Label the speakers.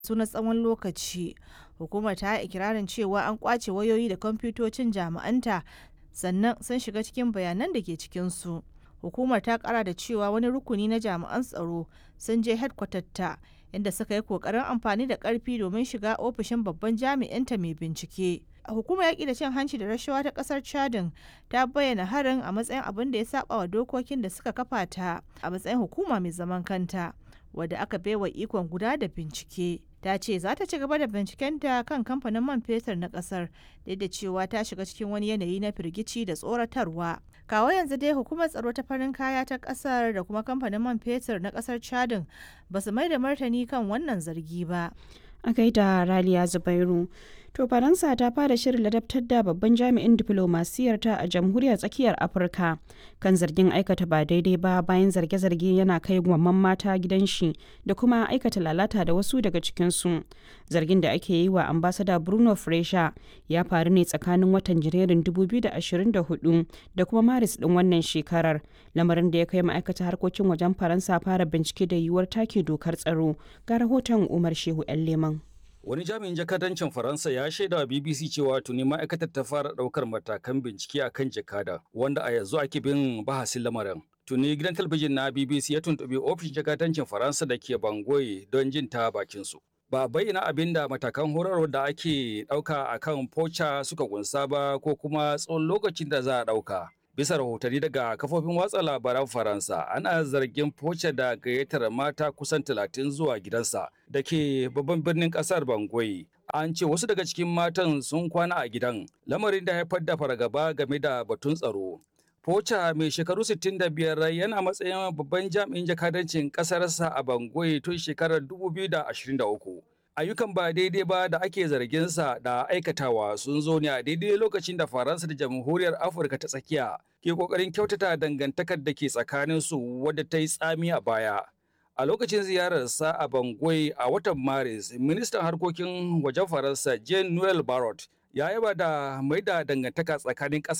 Speaker 1: su na tsawon lokaci. Hukumar ta yi ikirarin cewa an kwace wayoyi da kwamfutocin jami'anta sannan sun shiga cikin bayanan da ke cikinsu. Hukumar ta kara da cewa wani rukuni na jami'an tsaro sun je ta inda suka yi kokarin amfani da karfi domin shiga ofishin babban jami'inta mai bincike. Hukumar yaƙi da cin hanci da rashawa ta ƙasar Chadin ta bayyana harin a matsayin abin da ya saba wa dokokin da suka kafa ta a matsayin hukuma mai zaman kanta wadda aka baiwa ikon guda da bincike. ta ce za ta ci gaba da bincikenta kan kamfanin man fetur na kasar duk da cewa ta shiga cikin wani yanayi na firgici da tsoratarwa kawo yanzu dai hukumar tsaro ta farin kaya ta kasar da kuma kamfanin man fetur na kasar chadin ba su mai da martani kan wannan zargi ba
Speaker 2: a gaida raliya zubairu to faransa ta fara shirin ladabtar da babban jami'in diflomasiyarta a jamhuriyar tsakiyar afirka kan zargin aikata ba daidai ba bayan zarge-zarge yana kai gwamman mata gidan shi da kuma aikata lalata da wasu daga cikinsu zargin da ake yi wa ambasada bruno fresha ya faru ne tsakanin watan janairun 2024 da kuma maris din wannan shekarar lamarin da ya kai ma'aikata harkokin wajen faransa fara bincike da yiwuwar take dokar tsaro ga rahoton umar shehu 'yan leman
Speaker 3: Wani jami'in jakadancin Faransa ya shaida wa BBC cewa tuni ma'aikatar ta fara ɗaukar matakan bincike a kan jakada, wanda a yanzu ake bin bahasin lamarin. Tuni gidan talabijin na BBC ya tuntuɓi ofishin jakadancin Faransa da ke Bangoye don jin ta bakinsu. Ba bayyana abin da matakan horarwa da ake ɗauka a kan Pocha suka kunsa ba ko kuma tsawon lokacin da za a ɗauka. bisa rahotanni daga kafofin watsa labaran faransa ana zargin foce da gayyatar mata kusan talatin zuwa gidansa da ke babban birnin kasar bangui an ce wasu daga cikin matan sun kwana a gidan lamarin da haifar da fargaba game da batun tsaro Pocha mai shekaru 65 yana matsayin babban jami'in jakadancin ƙasarsa a Bangui tun shekarar 2023. ayyukan ba daidai ba da ake zarginsa da aikatawa sun zo ne a daidai lokacin da faransa da jamhuriyar afirka ta tsakiya ke kokarin kyautata dangantakar da ke tsakaninsu wadda ta yi tsami a baya a lokacin ziyararsa a bangui a watan maris ministan harkokin wajen faransa jean noel barrot ya yaba da mai da dangantaka tsakanin ƙasa